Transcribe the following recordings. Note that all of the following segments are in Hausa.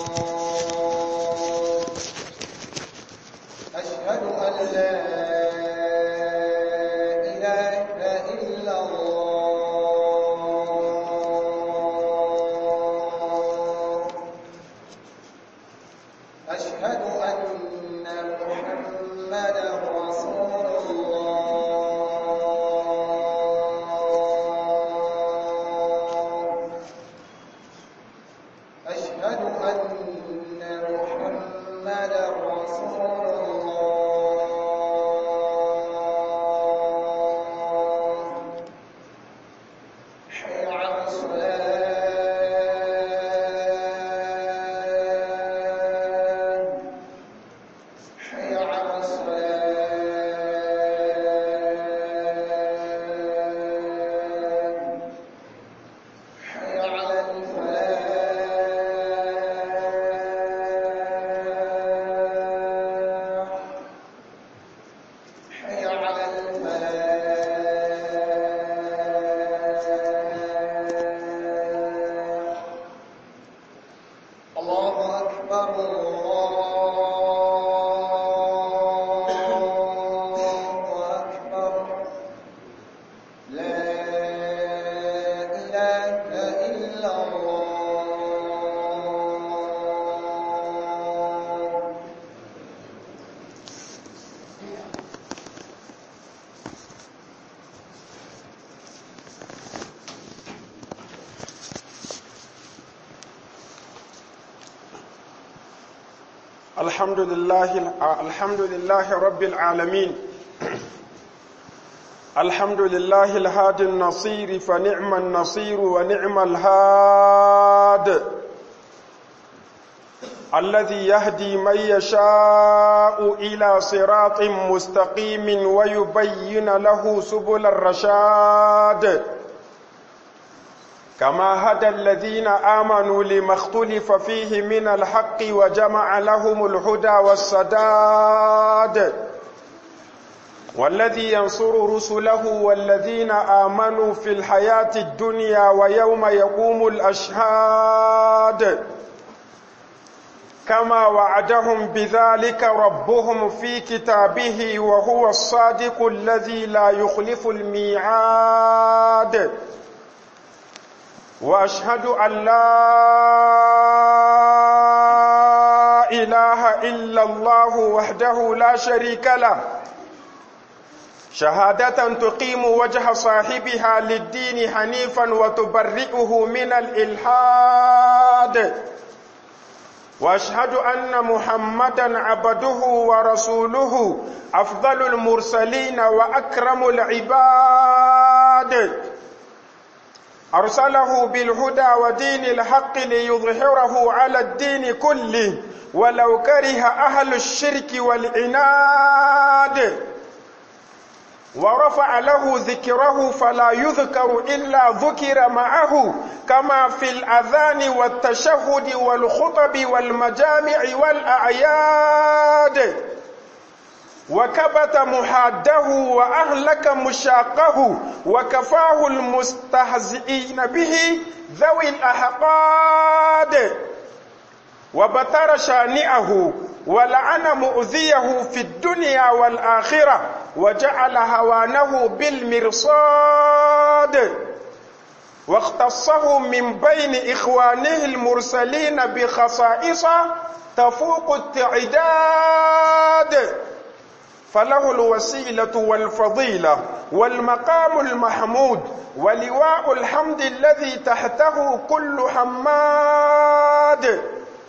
أشهد أن لا إله إلا الله أشهد أن محمدا رسول الله أشهد أن محمدا رسول الله حي على الصلاة حي على الصلاة حي على الفلاح حي على الفلاح الله أكبر الله أكبر لا إله إلا الله الحمد لله الحمد لله رب العالمين الحمد لله الهادي النصير فنعم النصير ونعم الهاد الذي يهدي من يشاء إلى صراط مستقيم ويبين له سبل الرشاد كما هدى الذين آمنوا لما اختلف فيه من الحق وجمع لهم الهدى والسداد والذي ينصر رسله والذين آمنوا في الحياة الدنيا ويوم يقوم الأشهاد كما وعدهم بذلك ربهم في كتابه وهو الصادق الذي لا يخلف الميعاد واشهد ان لا اله الا الله وحده لا شريك له شهاده تقيم وجه صاحبها للدين حنيفا وتبرئه من الالحاد واشهد ان محمدا عبده ورسوله افضل المرسلين واكرم العباد أرسله بالهدى ودين الحق ليظهره على الدين كله ولو كره أهل الشرك والعناد ورفع له ذكره فلا يذكر إلا ذكر معه كما في الأذان والتشهد والخطب والمجامع والأعياد وكبت محاده وأهلك مشاقه وكفاه المستهزئين به ذوي الأحقاد وبتر شانئه ولعن مؤذيه في الدنيا والآخرة وجعل هوانه بالمرصاد واختصه من بين إخوانه المرسلين بخصائص تفوق التعداد فله الوسيلة والفضيلة والمقام المحمود ولواء الحمد الذي تحته كل حماد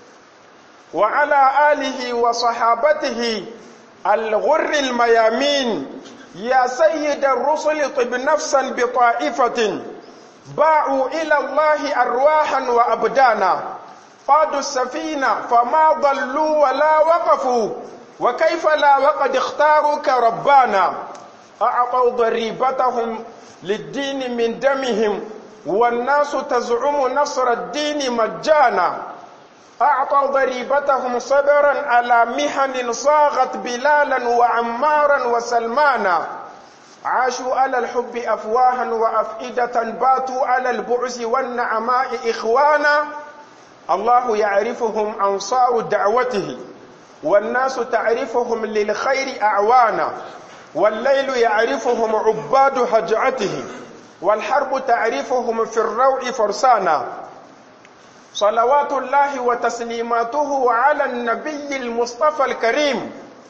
وعلى آله وصحابته الغر الميامين يا سيد الرسل طب نفسا بطائفة باعوا إلى الله أرواحا وأبدانا قادوا السفينة فما ضلوا ولا وقفوا وكيف لا وقد اختاروك ربانا أعطوا ضريبتهم للدين من دمهم والناس تزعم نصر الدين مجانا أعطوا ضريبتهم صبرا على محن صاغت بلالا وعمارا وسلمانا عاشوا على الحب أفواها وأفئدة باتوا على البعث والنعماء إخوانا الله يعرفهم أنصار دعوته والناس تعرفهم للخير أعوانا والليل يعرفهم عباد هجعته والحرب تعرفهم في الروع فرسانا صلوات الله وتسليماته على النبي المصطفى الكريم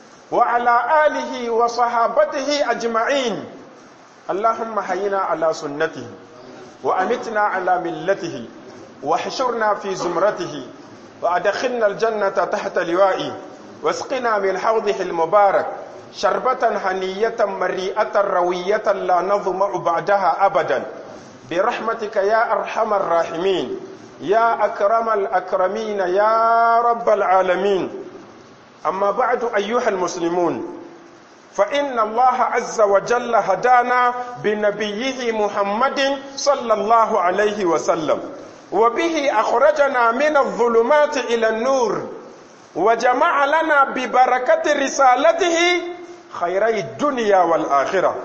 وعلى آله وصحابته أجمعين اللهم حينا على سنته وأمتنا على ملته واحشرنا في زمرته وأدخلنا الجنة تحت لوائي واسقنا من حوضه المبارك شربة هنية مريئة روية لا نظمع بعدها أبدا برحمتك يا أرحم الراحمين يا أكرم الأكرمين يا رب العالمين أما بعد أيها المسلمون فإن الله عز وجل هدانا بنبيه محمد صلى الله عليه وسلم وبه أخرجنا من الظلمات إلى النور وجمع لنا ببركة رسالته خيري الدنيا والآخرة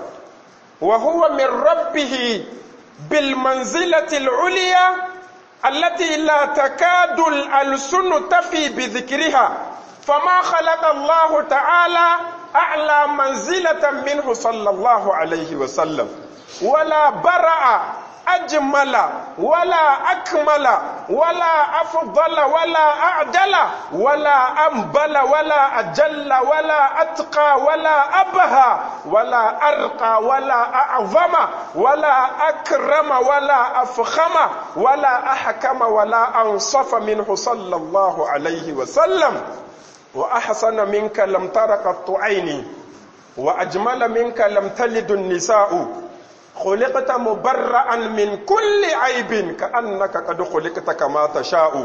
وهو من ربه بالمنزلة العليا التي لا تكاد الألسن تفي بذكرها فما خلق الله تعالى أعلى منزلة منه صلى الله عليه وسلم ولا برأ أجمل ولا أكمل ولا أفضل ولا أعدل ولا أنبل ولا أجل ولا أتقى ولا أبهى ولا أرقى ولا أعظم ولا أكرم ولا أفخم ولا أحكم ولا أنصف منه صلى الله عليه وسلم وأحسن منك لم تر قط عيني وأجمل منك لم تلد النساء خلقت مبرأ من كل عيب كأنك قد خلقت كما تشاء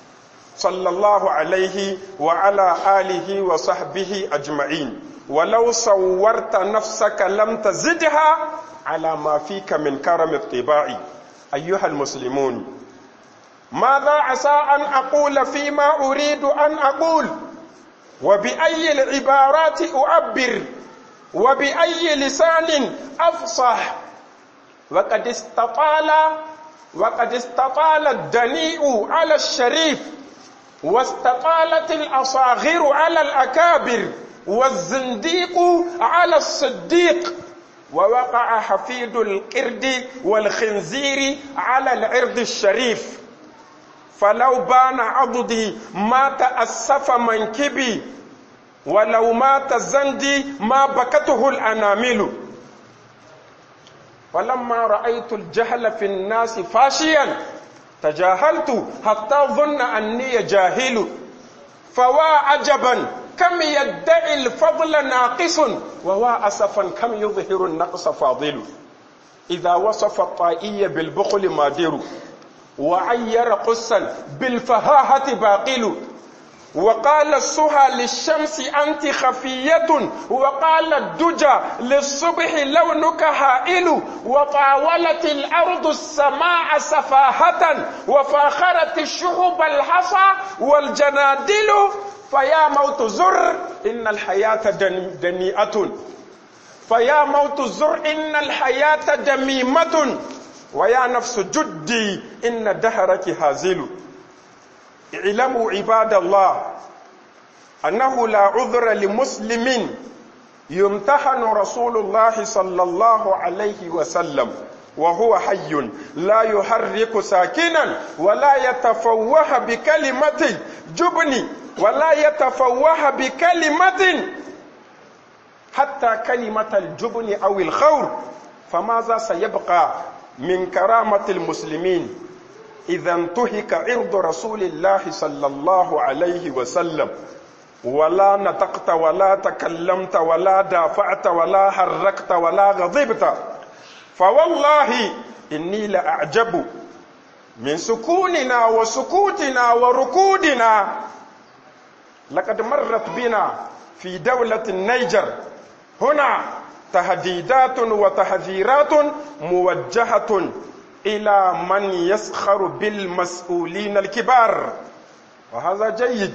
صلى الله عليه وعلى آله وصحبه أجمعين ولو صورت نفسك لم تزدها على ما فيك من كرم الطباع أيها المسلمون ماذا عسى أن أقول فيما أريد أن أقول وبأي العبارات أعبر وبأي لسان أفصح وقد استطال وقد استطال الدنيء على الشريف واستطالت الأصاغر على الأكابر والزنديق على الصديق ووقع حفيد القرد والخنزير على العرض الشريف فلو بان عضدي ما تأسف منكبي ولو مات زندي ما بكته الأنامل فلما رأيت الجهل في الناس فاشيا تجاهلت حتى ظن أني جاهل فوا عجبا كم يدعي الفضل ناقص ووا أسفا كم يظهر النقص فاضل إذا وصف الطائي بالبخل مادر وعير قصا بالفهاهة باقل وقال السهى للشمس أنت خفية وقال الدجى للصبح لونك هائل وطاولت الأرض السماء سفاهة وفاخرت الشهب الحصى والجنادل فيا موت زر إن الحياة دنيئة فيا موت زر إن الحياة دميمة ويا نفس جدي إن دهرك هازل اعلموا عباد الله أنه لا عذر لمسلم يمتحن رسول الله صلى الله عليه وسلم وهو حي لا يحرك ساكنا ولا يتفوه بكلمة جبن ولا يتفوه بكلمة حتى كلمة الجبن أو الخور فماذا سيبقى من كرامة المسلمين إذا انتهك عرض رسول الله صلى الله عليه وسلم ولا نطقت ولا تكلمت ولا دافعت ولا حركت ولا غضبت فوالله إني لأعجب من سكوننا وسكوتنا وركودنا لقد مرت بنا في دولة النيجر هنا تهديدات وتحذيرات موجهة إلى من يسخر بالمسؤولين الكبار وهذا جيد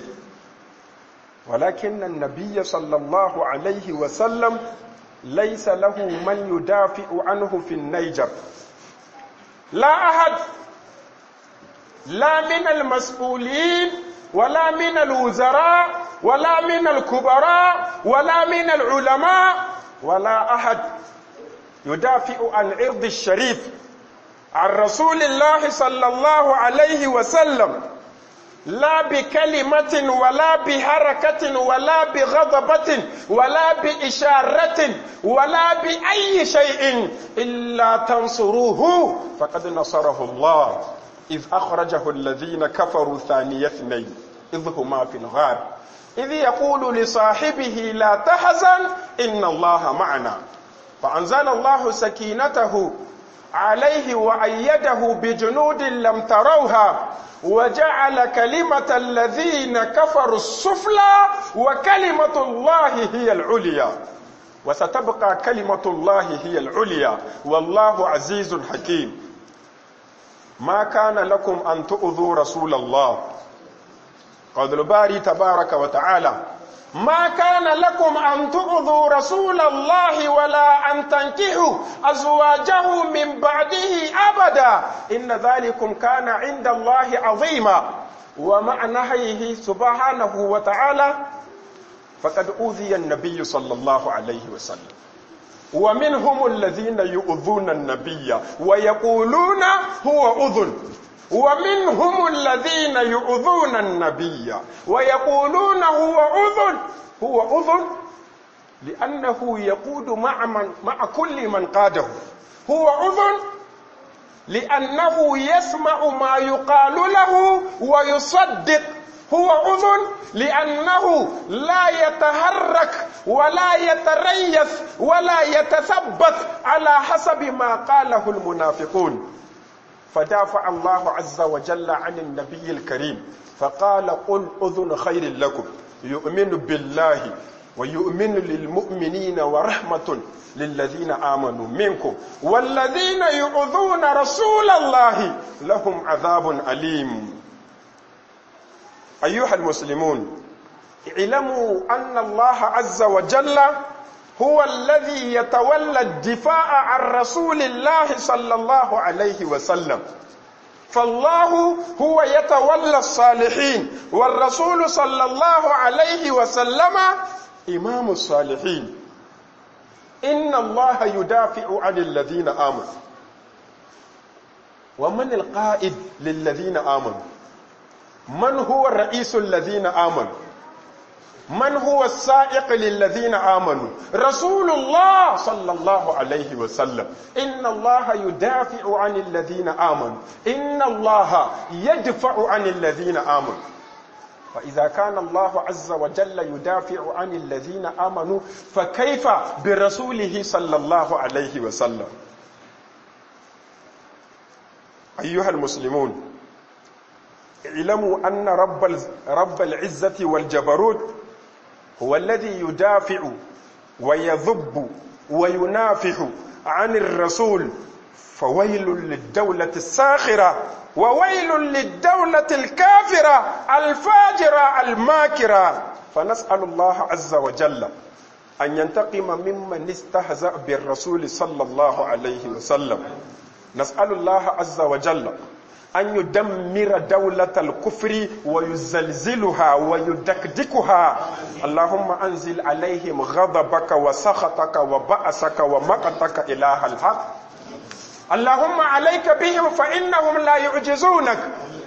ولكن النبي صلى الله عليه وسلم ليس له من يدافع عنه في النيجر لا أحد لا من المسؤولين ولا من الوزراء ولا من الكبراء ولا من العلماء ولا أحد يدافع عن عرض الشريف عن رسول الله صلى الله عليه وسلم لا بكلمة ولا بحركة ولا بغضبة ولا بإشارة ولا بأي شيء إلا تنصروه فقد نصره الله إذ أخرجه الذين كفروا ثاني اثنين إذ هما في الغار إذ يقول لصاحبه لا تحزن إن الله معنا فأنزل الله سكينته عليه وأيده بجنود لم تروها وجعل كلمة الذين كفروا السفلى وكلمة الله هي العليا وستبقى كلمة الله هي العليا والله عزيز حكيم ما كان لكم أن تؤذوا رسول الله قال الباري تبارك وتعالى ما كان لكم أن تؤذوا رسول الله ولا أن تنكحوا أزواجه من بعده أبدا إن ذلكم كان عند الله عظيما ومع نهيه سبحانه وتعالى فقد أوذي النبي صلى الله عليه وسلم ومنهم الذين يؤذون النبي ويقولون هو أذن ومنهم الذين يؤذون النبي ويقولون هو أذن هو أذن لأنه يقود مع, من مع كل من قاده هو أذن لأنه يسمع ما يقال له ويصدق هو أذن لأنه لا يتحرك ولا يتريث ولا يتثبت على حسب ما قاله المنافقون فدافع الله عز وجل عن النبي الكريم فقال قل أذن خير لكم يؤمن بالله ويؤمن للمؤمنين ورحمة للذين آمنوا منكم والذين يؤذون رسول الله لهم عذاب أليم أيها المسلمون اعلموا أن الله عز وجل هو الذي يتولى الدفاع عن رسول الله صلى الله عليه وسلم فالله هو يتولى الصالحين والرسول صلى الله عليه وسلم إمام الصالحين إن الله يدافع عن الذين آمنوا ومن القائد للذين آمنوا من هو الرئيس الذين آمنوا من هو السائق للذين آمنوا رسول الله صلى الله عليه وسلم إن الله يدافع عن الذين آمنوا إن الله يدفع عن الذين آمنوا فإذا كان الله عز وجل يدافع عن الذين آمنوا فكيف برسوله صلى الله عليه وسلم أيها المسلمون اعلموا أن رب رب العزة والجبروت هو الذي يدافع ويذب وينافح عن الرسول فويل للدولة الساخرة وويل للدولة الكافرة الفاجرة الماكرة فنسأل الله عز وجل أن ينتقم ممن استهزأ بالرسول صلى الله عليه وسلم نسأل الله عز وجل أن يدمر دولة الكفر ويزلزلها ويدكدكها اللهم أنزل عليهم غضبك وسخطك وبأسك ومقتك إله الحق اللهم عليك بهم فإنهم لا يعجزونك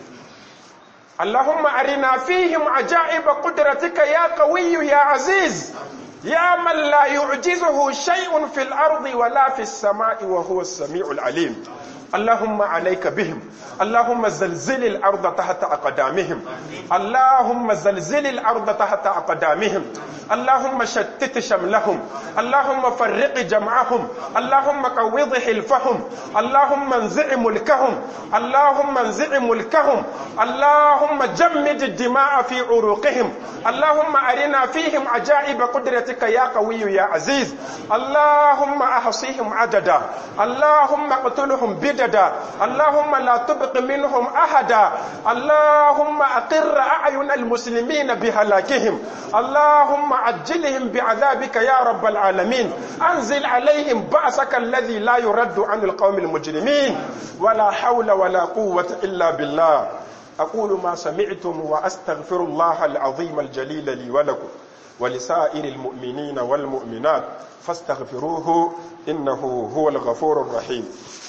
اللهم أرنا فيهم عجائب قدرتك يا قوي يا عزيز يا من لا يعجزه شيء في الأرض ولا في السماء وهو السميع العليم اللهم عليك بهم اللهم زلزل الأرض تحت أقدامهم اللهم زلزل الأرض تحت أقدامهم اللهم شتت شملهم اللهم فرق جمعهم اللهم قوض حلفهم اللهم انزع ملكهم اللهم انزع ملكهم اللهم جمد الدماء في عروقهم اللهم أرنا فيهم عجائب قدرتك يا قوي يا عزيز اللهم أحصيهم عددا اللهم اقتلهم بدعا جددا اللهم لا تبق منهم أحدا اللهم أقر أعين المسلمين بهلاكهم اللهم عجلهم بعذابك يا رب العالمين أنزل عليهم بأسك الذي لا يرد عن القوم المجرمين ولا حول ولا قوة إلا بالله أقول ما سمعتم وأستغفر الله العظيم الجليل لي ولكم ولسائر المؤمنين والمؤمنات فاستغفروه إنه هو الغفور الرحيم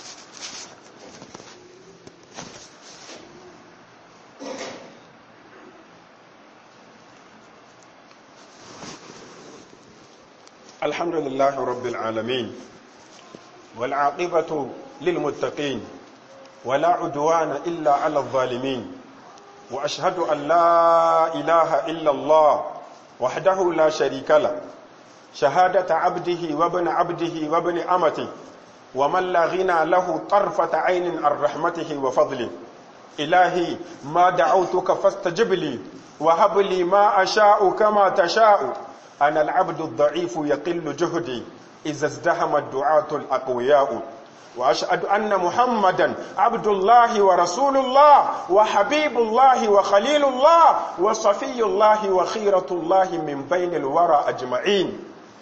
الحمد لله رب العالمين والعاقبة للمتقين ولا عدوان إلا على الظالمين وأشهد أن لا إله إلا الله وحده لا شريك له شهادة عبده وابن عبده وابن أمته ومن لا غنى له طرفة عين عن رحمته وفضله إلهي ما دعوتك فاستجب لي وهب لي ما أشاء كما تشاء أنا العبد الضعيف يقل جهدي إذا ازدهم الدعاة الأقوياء وأشهد أن محمدا عبد الله ورسول الله وحبيب الله وخليل الله وصفي الله وخيرة الله من بين الورى أجمعين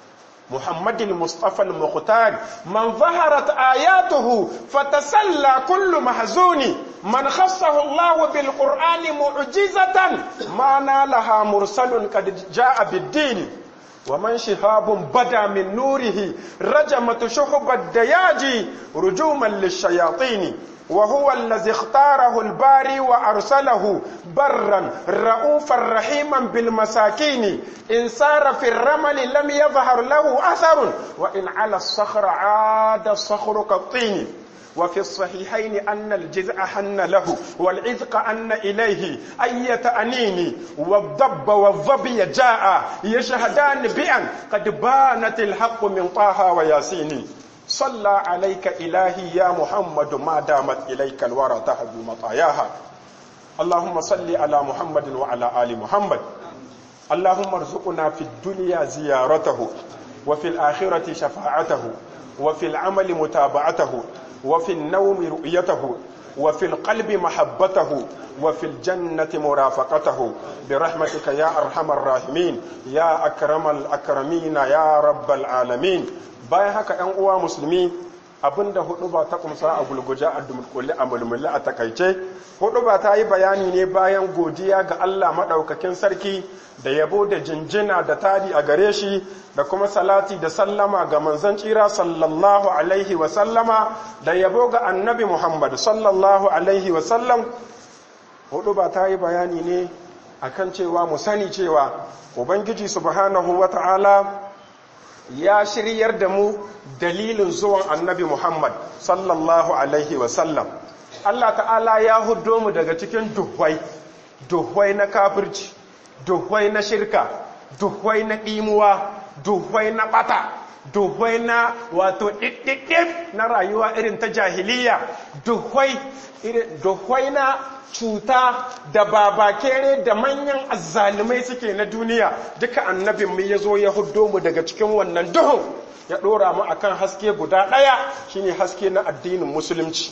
محمد المصطفى المختار من ظهرت آياته فتسلى كل محزون من خصه الله بالقرآن معجزة ما نالها مرسل قد جاء بالدين ومن شهاب بدا من نوره رجمت شحب الدياج رجوما للشياطين وهو الذي اختاره الباري وأرسله برا رؤوفا رحيما بالمساكين إن سار في الرمل لم يظهر له أثر وإن على الصخر عاد الصخر كالطين وفي الصحيحين أن الجزع حن له والعذق أن إليه أية أنين والضب والظبي جاء يشهدان بأن قد بانت الحق من طه وياسين صلى عليك إلهي يا محمد ما دامت إليك الورى تهب مطاياها اللهم صل على محمد وعلى آل محمد اللهم ارزقنا في الدنيا زيارته وفي الآخرة شفاعته وفي العمل متابعته وفي النوم رؤيته وفي القلب محبته وفي الجنة مرافقته برحمتك يا أرحم الراحمين يا أكرم الأكرمين يا رب العالمين bayan haka ‘yan uwa musulmi abinda hudu ba ta kumsa a gulguja a dumkulli a mulmulli a takaice hudu ba ta yi bayani ne bayan godiya ga Allah maɗaukakin sarki da yabo da jinjina da tari a gare shi da kuma salati da sallama ga manzon tsira sallallahu alaihi wa sallama da yabo ga annabi Muhammad sallallahu alaihi wa sallam hudu ba ta yi bayani ne akan cewa mu sani cewa ubangiji subhanahu wa ta'ala ya shiryar da mu dalilin zuwan annabi Muhammad sallallahu Alaihi wasallam. Allah ta'ala ya hudo mu daga cikin duhwai, duhwai na kafirci, duhwai na shirka, duhwai na ɗimuwa, duhwai na ɓata, duhwai na wato ɗiɗɗiɗɗif na rayuwa irin ta jahiliya, duhwai na cuta da babakere da manyan azzalumai suke na duniya duka annabin mu ya zo ya huddo mu daga cikin wannan duhun ya ɗora mu akan haske guda ɗaya shine haske na addinin musulunci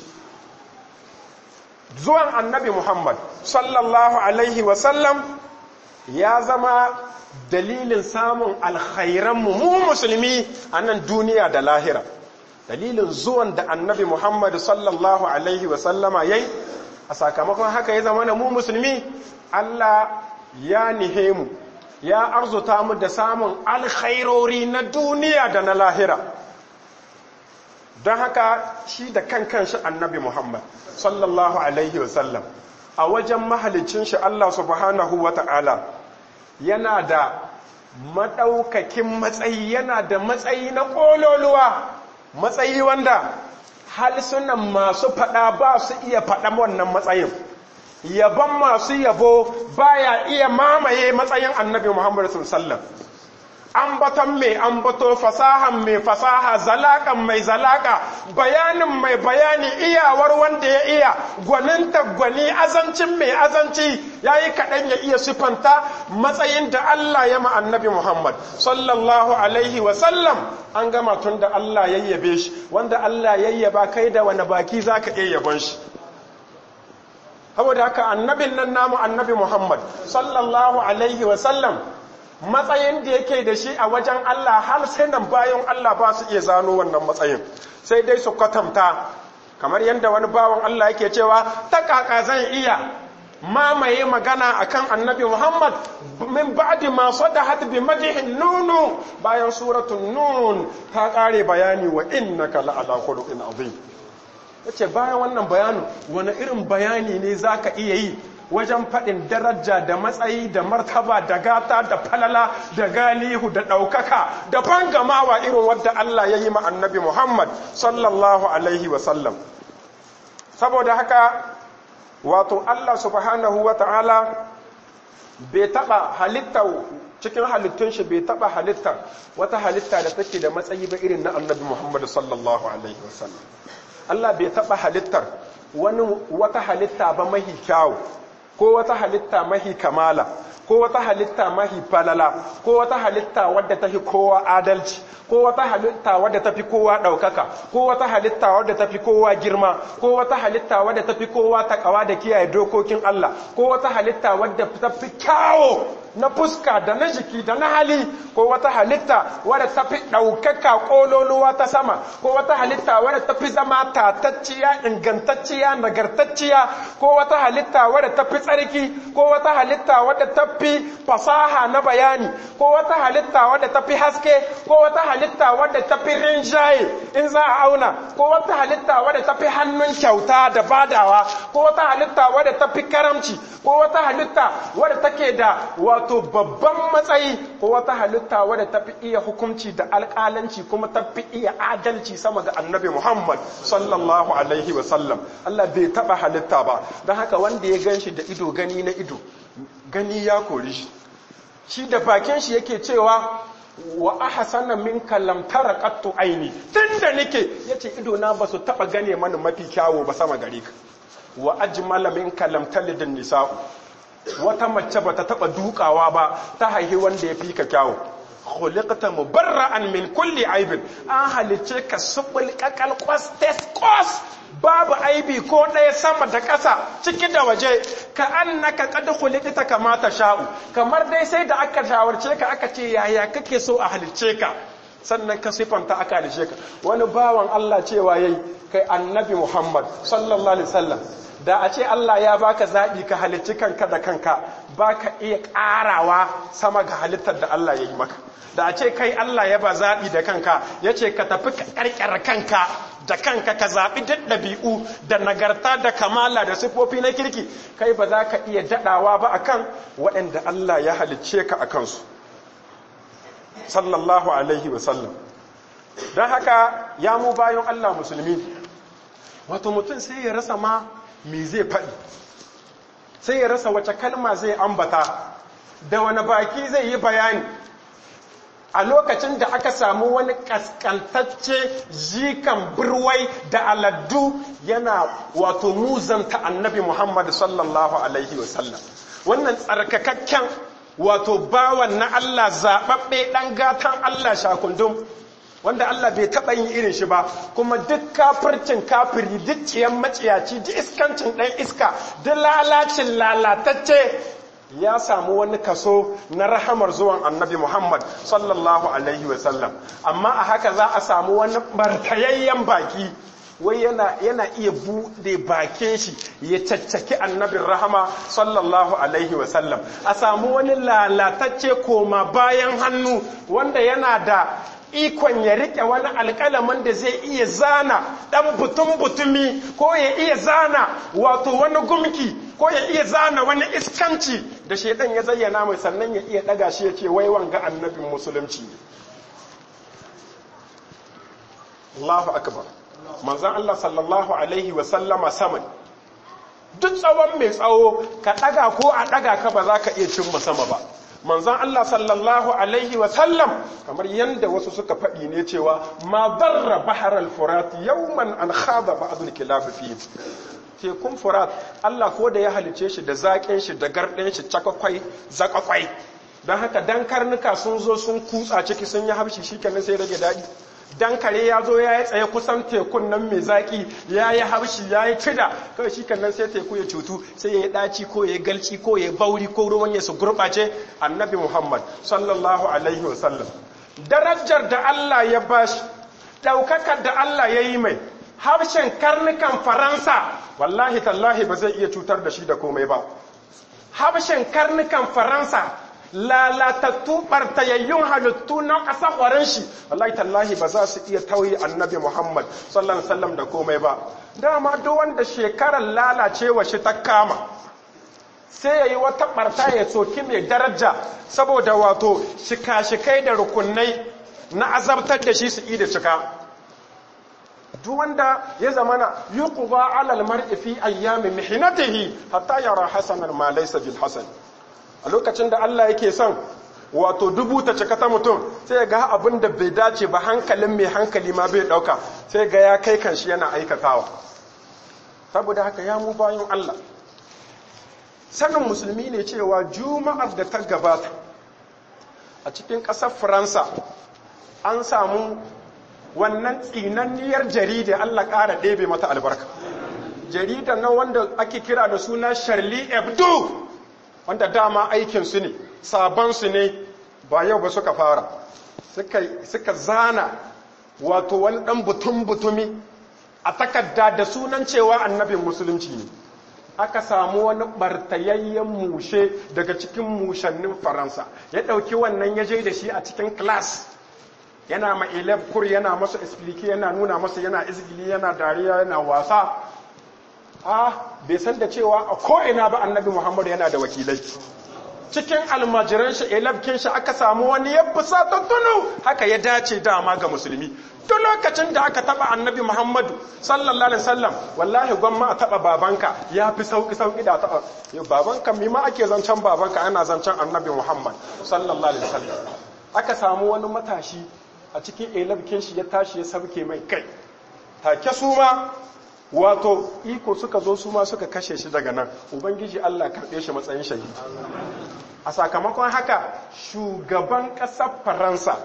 zuwan annabi muhammad sallallahu alaihi wasallam ya zama dalilin samun alkhairanmu mu musulmi a nan duniya da lahira dalilin zuwan da annabi muhammad sallallahu alaihi wasallama ya yi a sakamakon haka ya zama na mu musulmi Allah ya nihe mu ya arzuta mu da samun alkhairori na duniya da na lahira don haka shi da kan kanshi annabi Muhammad sallallahu alaihi wasallam a wajen mahalicin shi Allah subhanahu wa ta'ala yana da maɗaukakin matsayi yana da matsayi na ƙololuwa matsayi wanda halsunan masu faɗa ba su iya faɗan wannan matsayin yaban masu yabo baya iya mamaye matsayin annabi muhammadu sallam ambaton mai ambato fasahan mai fasaha zalakan mai zalaka bayanin mai bayani iyawar wanda ya iya gwaninta gwani azancin mai azanci ya yi kaɗan ya iya sifanta matsayin da Allah ya annabi Muhammad sallallahu alaihi wasallam an gama tun da Allah yayyabe shi wanda Allah yayyaba kai da wani baki za ka iya yabon shi saboda haka annabin nan namu annabi Muhammad sallallahu alaihi wasallam matsayin da yake da shi a wajen Allah har sai nan bayan Allah ba su iya zano wannan matsayin sai dai su kwatanta kamar yadda wani bawan Allah yake cewa ta kaka zan iya mamaye magana akan annabi Muhammad min ba'di ma sadahat bi madhin nunu bayan suratul nun ta kare bayani wa innaka la'ala khuluqin azim yace bayan wannan bayanin wani irin bayani ne zaka iya yi wajen faɗin daraja da matsayi da martaba da gata da falala da galihu da ɗaukaka da bangamawa irin wadda Allah ya yi ma annabi Muhammad sallallahu alaihi wasallam saboda haka wato Allah subhanahu wa ta'ala bai taɓa halitta cikin halittun shi bai taɓa halitta wata halitta da take da matsayi ba irin na annabi Muhammad sallallahu alaihi wasallam Allah bai taɓa halittar wani wata halitta ba mahi kyawu ko wata halitta mahi kamala ko wata halitta mahi falala ko wata halitta wadda tafi kowa adalci ko wata halitta wadda tafi kowa ɗaukaka ko wata halitta wadda tafi kowa girma ko wata halitta wadda tafi kowa takawa da kiyaye dokokin Allah ko wata halitta wadda tafi kyawo na fuska da na jiki da na hali ko wata halitta wadda tafi ɗaukaka ƙololuwa ta sama ko wata halitta wadda tafi zama tatacciya ingantacciya nagartacciya ko wata halitta wadda tafi tsarki ko wata halitta wadda tafi fasaha na bayani ko wata halitta wadda tafi haske ko wata halitta wadda tafi rinjaye in za a auna ko wata halitta wadda tafi hannun kyauta da badawa ko wata halitta wadda tafi karamci ko wata halitta wadda take da wato babban matsayi ko wata halitta wadda tafi iya hukunci da alƙalanci kuma tafi iya adalci sama ga annabi Muhammad sallallahu alaihi wa sallam Allah bai taba halitta ba don haka wanda ya ganshi da ido gani na ido gani ya kori shi shi da bakin shi yake cewa wa ahsana minka lam tara qattu aini tunda nake yace ido na basu taba gane mana mafi kyawo ba sama gare ka wa ajmala minka lam talid nisa'u wata mace bata taba dukawa ba ta haihi wanda ya fi ka kyawo khuliqta mubarra'an min kulli aibin an halice ka subul kakal kwas test kos babu aibi ko ɗaya sama da ƙasa ciki da waje ka annaka qad khuliqta kama sha'u kamar dai sai da aka shawarce ka aka ce yaya kake so a halicce ka sannan ka sifanta aka halice ka wani bawan Allah cewa yayi kai annabi Muhammad sallallahu alaihi wasallam da a ce Allah ya baka zaɓi ka halicci kanka da kanka baka iya ƙarawa sama ga halittar da Allah ya yi maka da a ce kai Allah ya ba zaɓi da kanka ya ce ka tafi ƙarƙar kanka da kanka ka zaɓi duk ɗabi'u da nagarta da kamala da siffofi na kirki kai ba za ka iya daɗawa ba akan waɗanda Allah ya halicce ka a kansu sallallahu alaihi wasallam don haka ya mu bayan Allah musulmi wato mutum sai ya rasa ma me zai faɗi sai ya rasa wace kalma zai ambata da wani baki zai yi bayani a lokacin da aka samu wani kaskantacce jikan birwai da aladdu yana wato muzanta annabi muhammad sallallahu alaihi wasallam wannan tsarkakakken wato bawan na allah zaɓaɓɓe ɗan gatan allah shakundum wanda Allah bai taɓa yin irin shi ba kuma duk kafircin kafiri duk ciyan maciyaci duk iskancin ɗan iska duk lalacin lalatacce ya samu wani kaso na rahamar zuwan annabi Muhammad sallallahu alaihi wasallam amma a haka za a samu wani barkayayyen baki wai yana, yana iya buɗe bakin shi ya caccaki annabin rahama sallallahu alaihi wasallam a samu wani lalatacce koma bayan hannu wanda yana da ikon ya rike wani alƙalamin da zai iya zana ɗan butun-butumi ko ya iya zana wato wani gumki ko ya iya zana wani iskanci da shaidan ya zayyana mai sannan ya iya ɗaga shi ya ce wai wanga annabin musulunci ne Allahu akbar manzan Allah sallallahu alaihi wasallama saman duk tsawon mai tsawo ka ɗaga ko a ɗaga ka ba za ka iya cimma sama ba manzon Allah sallallahu alaihi wa sallam kamar yanda wasu suka faɗi ne cewa ma darra bahar al-furat yawman an khada ba'd al-kilab fi tekun furat Allah ko da ya halice shi da zaƙin shi da garɗin shi cakwakwai zakakwai don haka dan karnuka sun zo sun kutsa ciki sun yi habshi shikenan sai rage daɗi dan kare ya zo ya yi tsaye kusan tekun nan mai zaƙi ya yi habshi ya yi cida kawai shi kan nan sai teku ya cutu sai ya yi ɗaci ko ya yi galci ko ya yi bauri ko ruwan ya su gurɓace annabi muhammad sallallahu alaihi wasallam darajar da allah ya bashi ɗaukakar da allah ya yi mai harshen karnukan faransa wallahi tallahi ba zai iya cutar da shi da komai ba harshen karnukan faransa lalatattu ɓartayayyun halittu na ƙasa ƙwarin shi wallahi tallahi ba za su iya tauye annabi muhammad sallallahu alaihi wasallam da komai ba dama duk wanda shekarar lalacewa shi ta kama sai ya yi wata ɓarta ya soki mai daraja saboda wato shika-shikai da rukunai na azabtar da shi su da cika duk wanda ya zamana yuqba alal mar'i fi ayyami mihnatihi hatta yara hasanan ma laysa bil hasan a lokacin da Allah yake son wato dubu ta cika ta mutum sai ga abin da bai dace ba hankalin mai hankali ma bai dauka sai ga ya kai kanshi yana aikatawa saboda haka ya mu bayan Allah sanin musulmi ne cewa juma'ar da ta gabata a cikin ƙasar faransa an samu wannan tsinanniyar jarida Allah ƙara ɗebe mata albarka jarida na wanda ake kira da suna Charlie Hebdo wanda dama aikinsu ne sabansu ne ba yau ba suka fara suka zana wato wani ɗan butun-butumi a takarda da sunan cewa annabin musulunci ne aka samu wani ɓartayayyen mushe daga cikin mushannin faransa ya ɗauki wannan ya je da shi a cikin class yana ma kur yana masa explique yana nuna masa yana izgili yana dariya yana wasa a bai san da cewa a ko'ina ba annabi muhammadu yana da wakilai cikin almajiran shi elabkin shi aka samu wani ya fusa tunu haka ya dace dama ga musulmi duk lokacin da aka taba annabi muhammadu sallallahu alaihi wasallam wallahi gwamma a taba babanka ya fi sauki sauki da taba babanka mi ma ake zancen babanka ana zancen annabi muhammad sallallahu alaihi wasallam aka samu wani matashi a cikin elabkin shi ya tashi ya sauke mai kai take su ma wato iko suka zo su ma suka kashe shi daga nan ubangiji Allah karɓe shi matsayin shahidi a sakamakon haka shugaban ƙasar faransa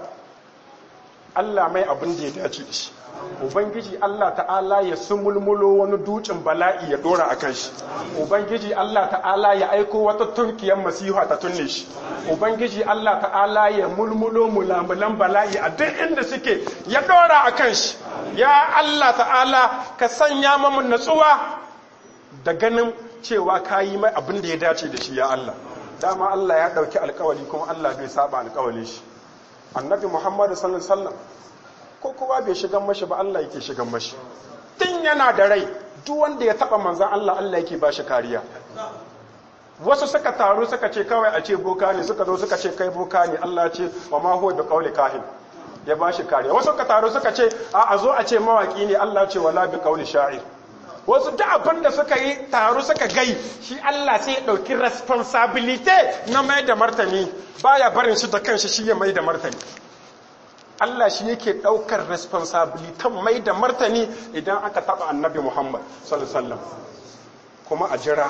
Allah mai abin da ya dace da shi ubangiji Allah ta'ala ya sumulmulo wani dutsen bala'i ya dora a kan shi ubangiji Allah ta'ala ya aiko wata tunkiyar masiha ta tunne shi ubangiji Allah ta'ala ya mulmulo mulamulan bala'i a duk inda suke ya dora a kan shi ya Allah ta'ala ka sanya mamu natsuwa da ganin cewa ka yi mai abin da ya dace da shi ya Allah dama Allah ya ɗauki alkawali kuma Allah bai saba alkawalin shi annabi muhammadu sallallahu alaihi wasallam ko kowa bai shigan mashi ba Allah yake shigan mashi tun yana da rai duk wanda ya taba manzan Allah Allah yake ba shi kariya wasu suka taru suka ce kawai a ce boka ne suka zo suka ce kai boka ne Allah ce wa ma huwa da qauli kahin ya ba shi kariya wasu suka taru suka ce a a zo a ce mawaki ne Allah ce wala bi qauli sha'ir wasu da abin da suka yi taru suka gai shi Allah sai ya ɗauki responsibility na mai da martani baya barin shi da kanshi shi ya mai da martani Allah shi yake ɗaukar responsibility mai da martani idan aka taɓa annabi Muhammad sallallahu kuma a jira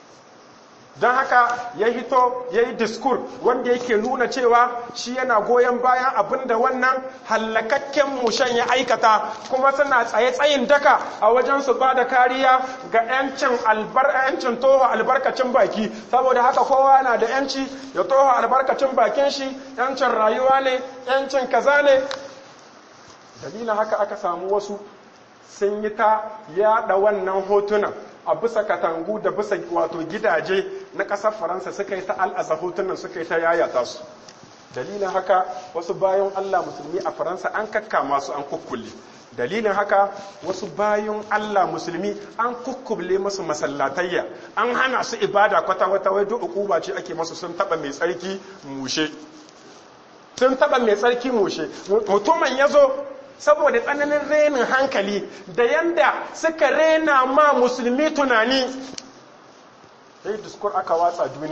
don haka ya hito ya yi diskur wanda yake nuna cewa shi yana goyon bayan abin da wannan hallakakken mushen ya aikata kuma suna tsaye-tsayin daka a wajen su ba da kariya ga 'yancin yancin toho albarkacin baki saboda haka kowa na da 'yanci ya toho albarkacin bakin shi 'yancin rayuwa ne 'yancin kaza ne dalilin haka aka samu wasu sun yi ta yada wannan hotunan a bisa katangu da bisa wato gidaje na ƙasar faransa suka yi ta al'aza hotunan suka yi ta yayata su dalilin haka wasu bayan allah musulmi a faransa an kakkama su an kukkule dalilin haka wasu bayan allah musulmi an kukkule masu masallatayya an hana su ibada kwata-kwata wai duk ukuba ce ake masu sun taba mai tsarki mushe sun taba mai tsarki mushe mutumin ya zo saboda tsananin renin hankali da yanda suka rena ma musulmi tunani sai diskur aka watsa duniya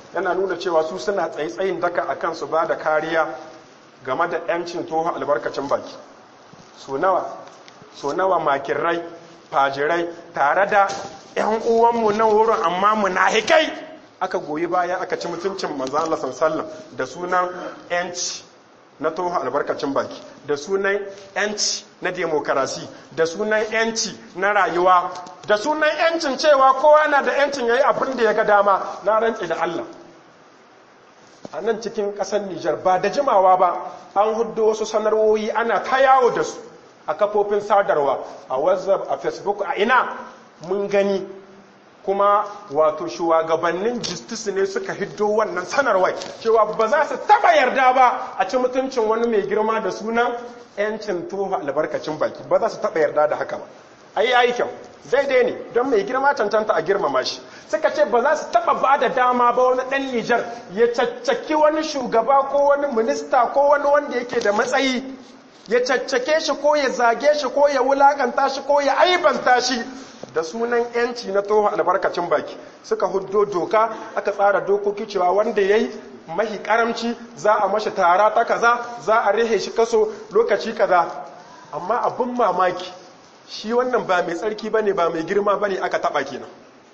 yana nuna cewa su suna tsaye-tsayin daka a kansu ba da kariya game da 'yancin toho albarkacin baki so nawa so nawa makirrai fajirai tare da 'yan uwanmu nan wurin amma munahikai aka goyi baya aka ci mutuncin manzan Allah sallam da sunan 'yanci na toho albarkacin baki da sunan 'yanci na demokarasi da sunan 'yanci na rayuwa da sunan 'yancin cewa kowa na da 'yancin ya yi abin da ya ga dama na rantse da Allah a nan cikin ƙasar Nijar ba da jimawa ba an hudu wasu sanarwoyi ana ta yawo da su a kafofin sadarwa a whatsapp a facebook a ina mun gani kuma wato shugabannin justice ne suka hiddo wannan sanarwai cewa ba za su taba yarda ba a ci mutuncin wani mai girma da sunan 'yancin toho albarkacin baki ba za su taba yarda da haka ba a yi ayi kyau daidai ne don mai girma cancanta a girmama shi suka ce ba za su taba ba da dama ba wani dan nijar ya caccaki wani shugaba ko wani minista ko wani wanda yake da matsayi ya caccake shi ko ya zage shi ko ya wulakanta shi ko ya aibanta shi da sunan yanci na toho albarkacin baki suka huddo doka aka tsara dokoki cewa wanda ya yi mahi karamci za a mashi tara ta kaza za a rihe shi kaso lokaci kaza amma abin mamaki shi wannan ba mai tsarki ba ne ba mai girma ba ne aka taɓa kenan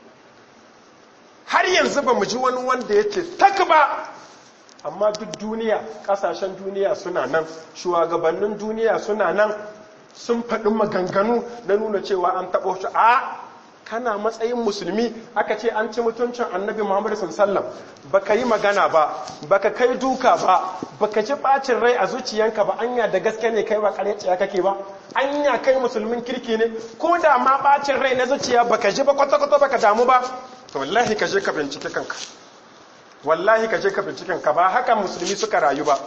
har yanzu ba mu ji wani wanda ya ce tak ba amma duk duniya ƙasashen duniya suna nan shugabannin duniya suna nan sun faɗi maganganu na nuna cewa an taɓo shi a kana matsayin musulmi aka ce an ci mutuncin annabi muhammadu sallam baka yi magana ba baka kai duka ba baka ji ɓacin rai a zuciyanka ba anya da gaske ne kai ba ƙaryaciya kake ba anya kai musulmin kirki ne ko da ma ɓacin rai na zuciya baka ji ba kwata-kwata baka damu ba to wallahi ka je ka bincike kanka wallahi ka je ka bincike ka ba haka musulmi suka rayu ba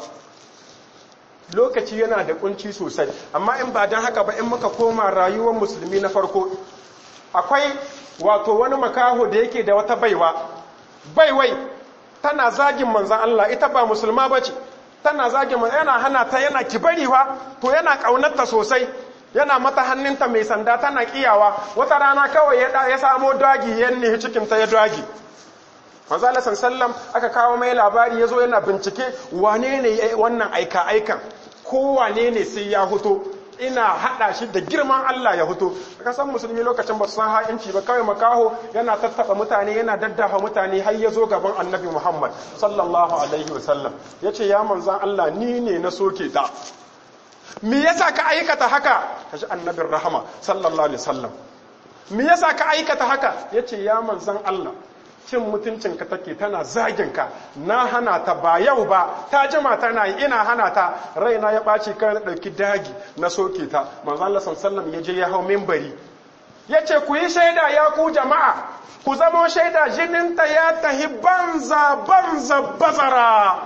lokaci yana da kunci sosai amma in ba don haka ba in muka koma rayuwar musulmi na farko akwai wato wani makaho da yake da wata baiwa baiwai tana zagin manzan Allah ita ba musulma ba ce tana zagin manzan yana hana ta yana kibariwa to yana ƙaunarta sosai yana mata hannunta mai sanda tana kiyawa wata rana kawai ya samo dagi ya nihi cikinta ya dagi manzala sallam aka kawo mai labari ya zo yana bincike wane ne wannan aika-aikan ko wane ne sai ya huto ina hada shi da girman Allah ya huto kasan musulmi lokacin ba su san ha'inci ba kawai makaho yana tattaba mutane yana daddafa mutane har ya zo gaban annabi Muhammad sallallahu alaihi wasallam ya ce ya manzan Allah ni ne na soke ta me yasa ka aikata haka kaji annabin rahama sallallahu alaihi wasallam me yasa ka aikata haka yace ya manzan Allah cin mutuncinka take tana zaginka na hana ta ba yau ba ta jima tana yi ina hana ta raina ya ɓaci kan na ɗauki dagi na soke ta manzo Allah sallallahu ya je ya hau minbari yace ku yi shaida ya ku jama'a ku zamo shaida jininta ya tahi banza banza bazara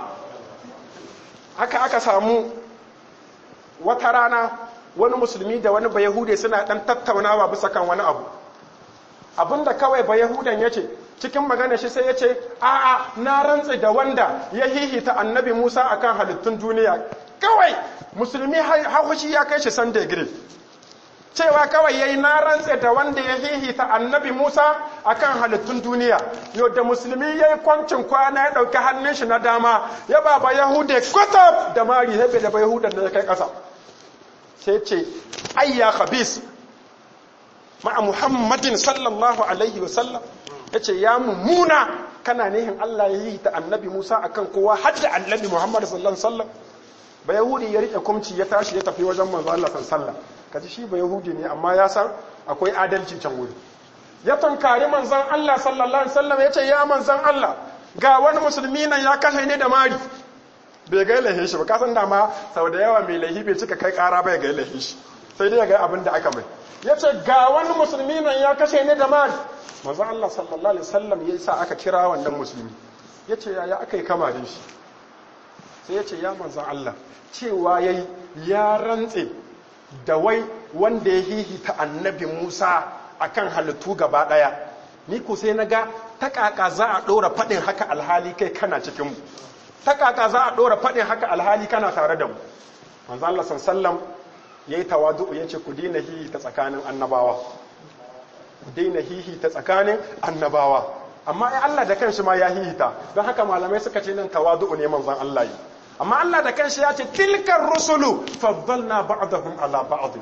haka aka samu wata rana wani musulmi da wani bayahude suna ɗan tattaunawa bisa kan wani abu abinda kawai bayahudan ya ce cikin magana shi sai ya ce a'a na rantse da wanda ya hihita annabi musa akan halittun duniya kawai musulmi haushi ya kai shi san degree cewa kawai yayi na rantse da wanda ya hihita annabi musa akan halittun duniya yau da musulmi ya yi kwancin kwana ya ɗauki hannun shi na dama ya ba ba yahude kwatab da mari ya da ba yahudan da ya kai ƙasa sai ce ayya khabis ma'a muhammadin sallallahu alaihi wasallam ya ce ya mummuna kana nihin Allah ya yi ta annabi Musa akan kowa har da annabi Muhammad sallallahu alaihi wasallam ba yahudi ya rike kumci ya tashi ya tafi wajen manzo Allah sallallahu alaihi kaji shi ba yahudi ne amma ya san akwai adalci can wuri ya tunkari manzon Allah sallallahu alaihi wasallam ya ce ya manzon Allah ga wani musulmi nan ya kashe ne da mari bai ga lahin shi ba kasan da ma sau da yawa mai lahi bai cika kai kara bai ga lahin shi sai dai ga abin da aka mai ya ce ga wani musulmi nan ya kashe ne da mari manzo Allah sallallahu alaihi wasallam ya sa aka kira wannan musulmi ya ce ya aka yi kama da shi sai ya ce ya manzo Allah cewa yayi ya rantse da wai wanda ya hihita annabi Musa akan halittu gaba daya ni ko sai naga ta kaka za a dora fadin haka alhali kai kana cikin mu ta kaka za a dora fadin haka alhali kana tare da mu manzo Allah sallallahu alaihi wasallam yayi tawadu yace ku dina hihita tsakanin annabawa daina hihi ta tsakanin annabawa amma ai Allah da kanshi ma ya hihita don haka malamai suka ce nan tawadu'u ne manzon Allah yi amma Allah da kanshi ya ce tilkar rusulu faddalna ba'dahum ala ba'd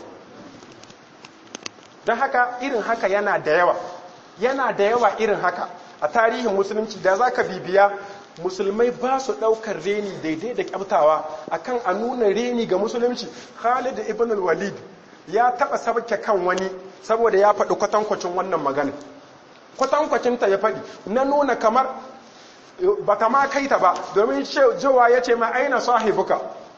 don haka irin haka yana da yawa yana da yawa irin haka a tarihin musulunci da zaka bibiya musulmai ba su ɗaukar reni daidai da kyamtawa akan a nuna reni ga musulunci khalid ibn walid ya taɓa sabke kan wani saboda ya faɗi kwatankwacin wannan magana kwatankwacinta ya faɗi na nuna kamar ba ta ma kai ta ba domin jowa ya ce ma aina sahibuka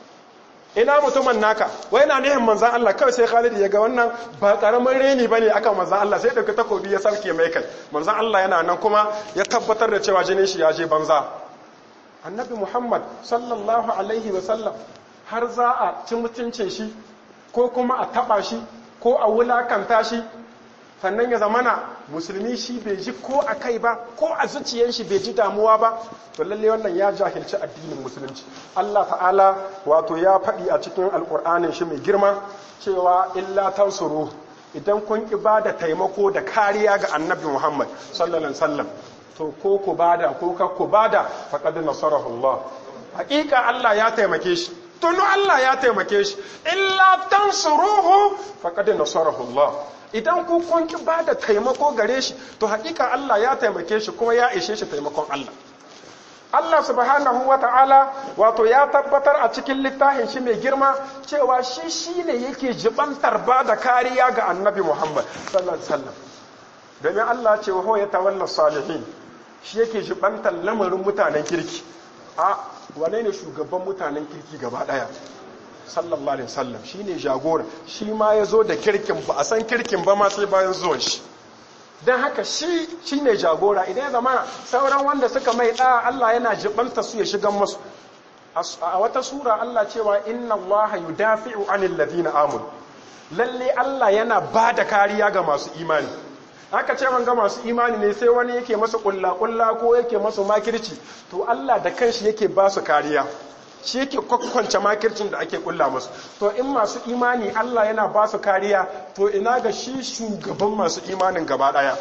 ina mutumin naka wai na nihin manzan Allah kawai sai Khalid ya ga wannan ba karamin reni bane akan manzan Allah sai dauki takobi ya sarke mai kai manzan Allah yana nan kuma ya tabbatar da cewa jinin shi ya je banza annabi Muhammad sallallahu alaihi wa sallam har za a ci mutuncin shi ko kuma a taba shi ko a wulakanta shi sannan ya zamana musulmi shi bai ji ko a kai ba ko a zuciyar shi bai ji damuwa ba to lalle wannan ya jahilci addinin musulunci Allah ta'ala wato ya faɗi a cikin alƙur'anin shi mai girma cewa illa tansuru idan kun ki ba da taimako da kariya ga annabi Muhammad sallallahu alaihi wasallam to ko ku bada ko ka ku bada faqad nasarahu Allah haƙiƙa Allah ya taimake shi tunu Allah ya taimake shi illa tansuruhu faqad nasarahu Allah idan ku kun ki ba da taimako gare shi to hakika Allah ya taimake shi kuma ya ishe shi taimakon Allah Allah subhanahu wa ta'ala wato ya tabbatar a cikin littafin shi mai girma cewa shi shi ne yake jibantar ba da kariya ga annabi Muhammad sallallahu alaihi wasallam domin Allah ce wa ya tawalla salihin shi yake jibantar lamarin mutanen kirki a wane ne shugaban mutanen kirki gaba daya sallallahu alaihi wasallam shine jagora shi ma ya zo da kirkin ba a san kirkin ba ma sai bayan zuwan shi don haka shi shine jagora idan ya zama sauran wanda suka mai da Allah yana jibanta su ya shigan masu a wata sura Allah cewa inna Allah yudafi'u anil ladina amanu lalle Allah yana ba da kariya ga masu imani haka ce ga masu imani ne sai wani yake masu kulla kulla ko yake masu makirci to Allah da kanshi yake ba su kariya shi yake kwakwance makircin da ake kulla musu to in masu imani Allah yana ba su kariya to ina ga shi shugaban masu imanin gaba daya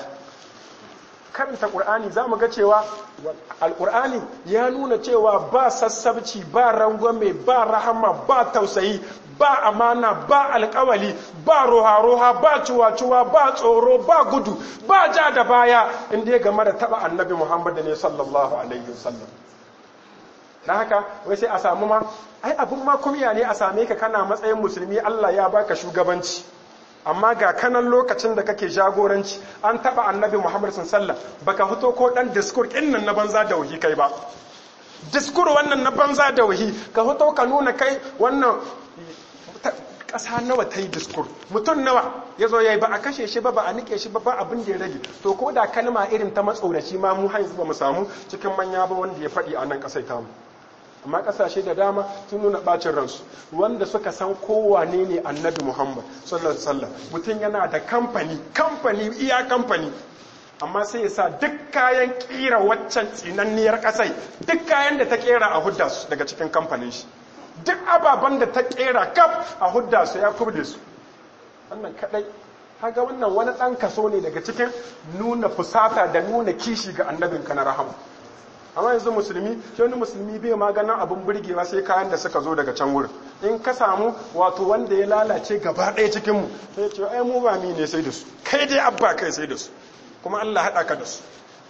karanta qur'ani zamu ga cewa alqur'ani ya nuna cewa ba sassabci ba rangwame ba rahama ba tausayi ba amana ba alkawali ba roha-roha ba cuwa-cuwa ba tsoro ba gudu ba ja da baya inda ya game da taba annabi muhammad ne sallallahu alaihi wasallam na haka wai sai a samu ma ai abin ma kumya ne a same ka kana matsayin musulmi Allah ya baka shugabanci amma ga kanan lokacin da kake jagoranci an taba annabi Muhammad sallallahu baka fito ko dan diskur nan na banza da wahi kai ba diskur wannan na banza da wahi ka fito ka nuna kai wannan ƙasa nawa ta yi diskur mutum nawa ya zo ya yi ba a kashe shi ba ba a nike shi ba ba abin da ya rage to ko da kalma irin ta matsoraci ma mu haizu ba mu samu cikin manya ba wanda ya faɗi a nan ƙasai tamu amma ƙasashe da dama sun nuna ɓacin ransu wanda suka san kowane ne annabi muhammad sallallahu alaihi wasallam mutum yana da kamfani kamfani iya kamfani amma sai ya sa duk kayan kira waccan tsinanniyar ƙasai duk kayan da ta kera a hudda su daga cikin kamfanin shi duk ababen da ta kera kaf a hudda su ya kubde su wannan kadai haga wannan wani ɗan kaso ne daga cikin nuna fusata da nuna kishi ga annabinka na rahama amma yanzu musulmi shi wani musulmi bai maganin abin burgewa sai kayan da suka zo daga can wurin in ka samu wato wanda ya lalace gaba ɗaya cikinmu sai ce ai mu ba mi ne sai da su kai dai abba kai sai da su kuma Allah haɗa ka da su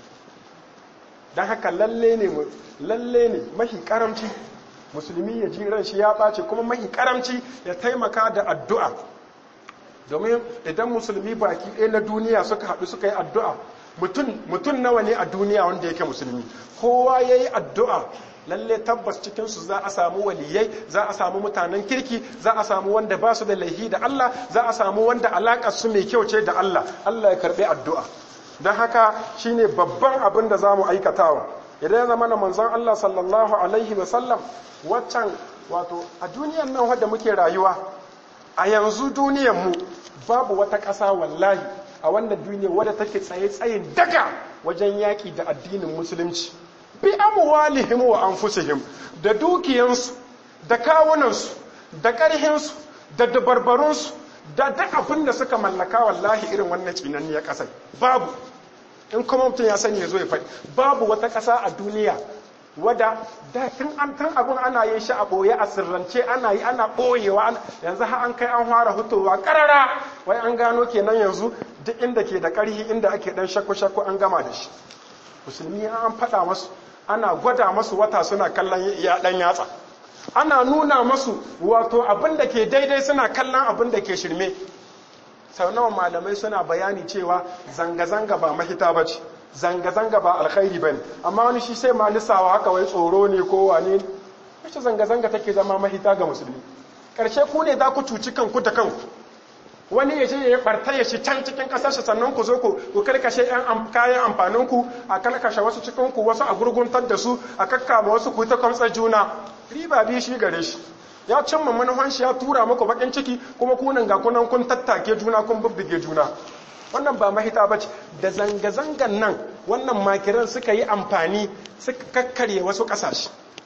don haka lalle ne lalle ne mahi karamci musulmi ya ji ran shi ya ɓace kuma mahi karamci ya taimaka da addu'a domin idan musulmi baki ɗaya na duniya suka haɗu suka yi addu'a mutum nawa ne a duniya wanda yake musulmi kowa ya yi addu'a lalle tabbas cikinsu za a samu waliyai za a samu mutanen kirki za a samu wanda ba su da laihi da Allah za a samu wanda alaƙar su mai kyau ce da Allah Allah ya karɓi addu'a don haka shine babban abin da za mu aikatawa idan ya zama na manzon Allah sallallahu alaihi wasallam waccan wato a duniyan nan wadda muke rayuwa a yanzu duniyan mu babu wata ƙasa wallahi a wannan duniya wadda take tsaye tsayin daga wajen yaƙi da addinin musulunci bi amwalihim wa anfusihim da dukiyansu da kawunansu da ƙarhinsu da dabarbarunsu da duk abin da suka mallaka wallahi irin wannan tsinanniyar ƙasai babu in kuma mutum ya sani ya zo ya faɗi babu wata ƙasa a duniya wadda da tun an tun abin ana yin shi a ɓoye a sirrance ana yi ana ɓoyewa yanzu har an kai an fara hutowa ƙarara wai an gano kenan yanzu duk inda ke da ƙarhi inda ake ɗan shakku-shakku an gama da shi musulmi an faɗa masu ana gwada masu wata suna kallon ya ɗan yatsa ana nuna masu wato abin da ke daidai suna kallon abin da ke shirme sau nawa malamai suna bayani cewa zanga-zanga ba mahita ba ce zanga-zanga ba alkhairi ba ne amma wani shi sai ma lissawa haka wai tsoro ne ko wane wacce zanga-zanga take zama mahita ga musulmi ƙarshe ku ne za ku cuci kanku da kanku wani ya je ya barta ya shi can cikin ƙasarsa sannan ku zo ku karkashe kayan amfaninku a karkashe wasu cikinku wasu a gurguntar da su a kakkama wasu ku ta kwamtsar juna riba bi shi gare shi ya cimma manufan shi ya tura muku bakin ciki kuma kunan ga kunan kun tattake juna kun bubbuge juna wannan ba mahita bace da zanga-zangan nan wannan makiran suka yi amfani suka kakkarye wasu kasashe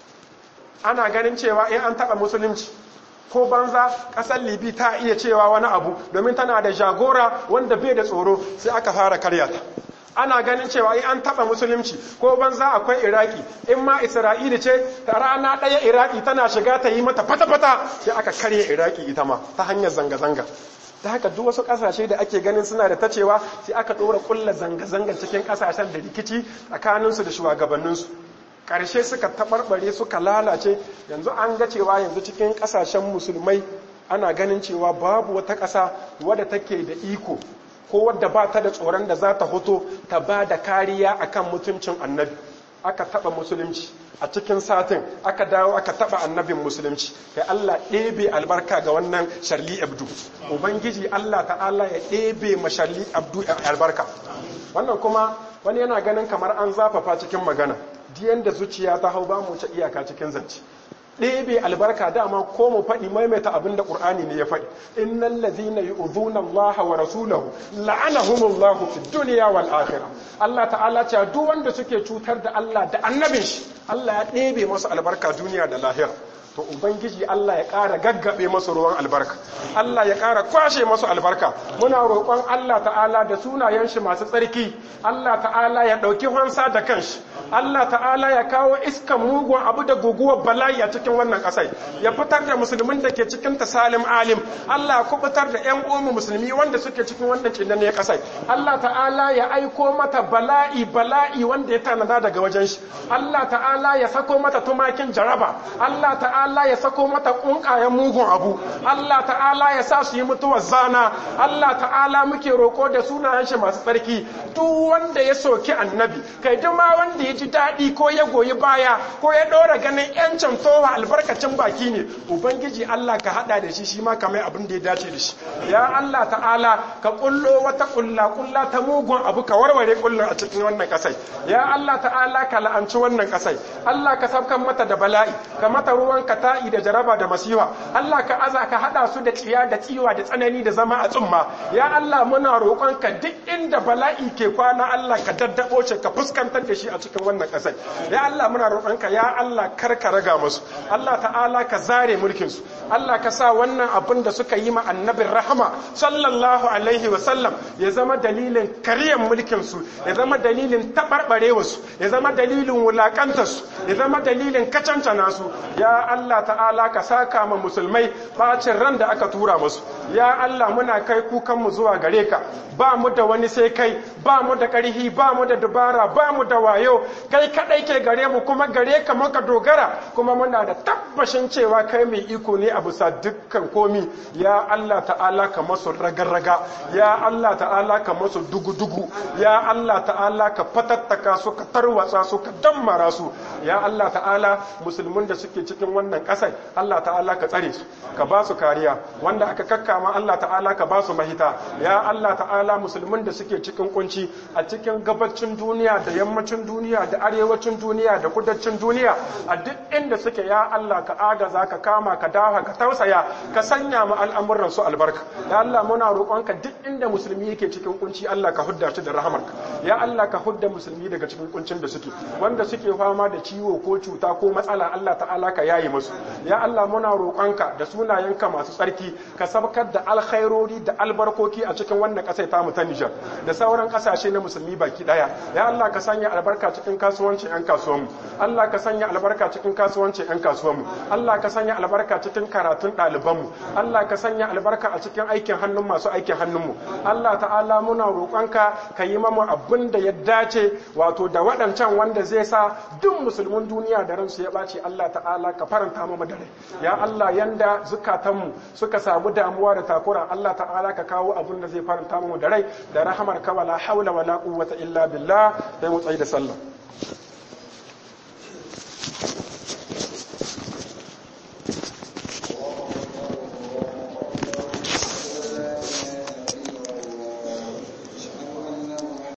ana ganin cewa in an taba musulunci ko banza kasar libi ta iya cewa wani abu domin tana da jagora wanda bai da tsoro sai aka fara karyata ana ganin cewa in an taba musulunci ko banza akwai iraki in ma isra'ila ce ta rana ɗaya iraki tana shiga ta yi mata fata-fata sai aka karya iraki ita ma ta hanyar zanga-zanga ta haka duk wasu ƙasashe da ake ganin suna da tacewa sai aka ɗora ƙulla zanga-zanga cikin ƙasashen da rikici tsakaninsu da shugabanninsu ƙarshe suka taɓarɓare suka lalace yanzu an ga cewa yanzu cikin ƙasashen musulmai ana ganin cewa babu wata ƙasa wadda take da iko ko wadda ba ta da tsoron da za ta hoto ta ba da kariya akan mutuncin annabi aka taba musulunci a cikin satin aka dawo aka taba annabin musulunci kai Allah ɗebe albarka ga wannan sharli abdu ubangiji Allah ta'ala ya ɗebe ma sharli abdu albarka wannan kuma wani yana ganin kamar an zafafa cikin magana diyan da zuciya ta hau ba mu ta iyaka cikin zance ɗebe albarka dama ko mu faɗi maimaita abin da ƙur'ani ne ya faɗi innal ladhina yu'dhuna Allah wa rasulahu la'anahumullahu fid dunya wal akhirah Allah ta'ala ce duk wanda suke cutar da Allah da annabin shi Allah ya ɗebe masu albarka duniya da lahira to ubangiji Allah ya ƙara gaggabe masu ruwan albarka Allah ya ƙara kwashe masu albarka muna roƙon Allah ta'ala da sunayen shi masu tsarki Allah ta'ala ya ɗauki hansa da kanshi Allah ta'ala ya kawo iskan mugun abu da guguwar bala'i a cikin wannan ƙasai ya fitar da musulmin da ke cikin ta salim alim Allah ya kubutar da ƴan uwan musulmi wanda suke cikin wannan cinnan ne ƙasai Allah ta'ala ya aiko mata bala'i bala'i wanda ya tanada daga wajen shi Allah ta'ala ya sako mata tumakin jaraba Allah ta'ala ya sako mata ƙunƙayen mugun abu Allah ta'ala ya sa su yi mutuwar zana Allah ta'ala muke roƙo da sunayen shi masu tsarki duk wanda ya soki annabi kai duk ma wanda ya ji daɗi ko ya goyi baya ko ya ɗora ganin yancin towa albarkacin baki ne ubangiji Allah ka haɗa da shi shi ma kamar abin da ya dace da shi ya Allah ta'ala ka ƙullo wata ƙulla ƙulla ta mugun abu ka warware ƙullun a cikin wannan ƙasai ya Allah ta'ala ka la'anci wannan ƙasai Allah ka sabkan mata da bala'i ka mata ruwan ka ta'i da jaraba da masiwa Allah ka aza ka haɗa su da tsiya da tsiwa da tsanani da zama a tsumma ya Allah muna roƙon ka duk inda bala'i ke kwana Allah ka daddabo ce ka fuskantar da shi a cikin wannan ƙasar ya Allah muna roƙonka ya Allah kar ka raga musu Allah ta'ala ka zare mulkin su Allah ka sa wannan abin da suka yi ma annabin rahama sallallahu alaihi wa sallam ya zama dalilin karyan mulkin su ya zama dalilin tabarbarewa su ya zama dalilin wulakanta su ya zama dalilin kacancana su ya Allah ta'ala ka saka ma musulmai bacin ran da aka tura musu ya Allah muna kai kukan mu zuwa gare ka ba mu da wani sai kai ba mu da ƙarhi ba mu da dubara ba mu da wayo kai kadai ke gare mu kuma gare ka muka dogara kuma muna da tabbashin cewa kai mai iko ne a bisa dukkan komi ya Allah ta'ala ka masu raga-raga ya Allah ta'ala ka masu dugu-dugu ya Allah ta'ala ka fatattaka su ka tarwatsa su ka dammara su ya Allah ta'ala musulmin da suke cikin wannan ƙasar Allah ta'ala ka tsare su ka ba su kariya wanda aka kakkama Allah ta'ala ka ba su mahita ya Allah ta'ala musulmin da suke cikin kunci a cikin gabacin duniya da yammacin duniya da arewacin duniya da kudancin duniya a duk inda suke ya Allah ka agaza ka kama ka dawa ka tausaya ka sanya mu al'amuran su albarka ya Allah muna roƙonka duk inda musulmi yake cikin kunci Allah ka hudda shi da rahamarka ya Allah ka hudda musulmi daga cikin kuncin da suke wanda suke fama da ciwo ko cuta ko matsala Allah ta'ala ka yayi musu ya Allah muna roƙonka da sunayenka masu tsarki ka sabkar saukar da alkhairori da albarkoki a cikin wannan ƙasar tamu ta Nijar da sauran ƙasashe na musulmi baki ɗaya ya Allah ka sanya albarka cikin kasuwancin 'yan kasuwanmu Allah ka sanya albarka cikin kasuwancin 'yan kasuwanmu Allah ka sanya albarka cikin karatun ɗalibanmu Allah ka sanya albarka a cikin aikin hannun masu aikin hannunmu Allah ta'ala muna roƙonka ka yi mamu abin da ya dace wato da waɗancan wanda zai sa duk musulmin duniya da ransu ya ɓaci Allah ta'ala ka faranta mu da rai ya Allah yanda zukatanmu suka samu damuwa da takura Allah ta'ala ka kawo abin da zai faranta mu da rai da rahamar ka wala haula wala quwwata illa billah sai mu tsayi da sallah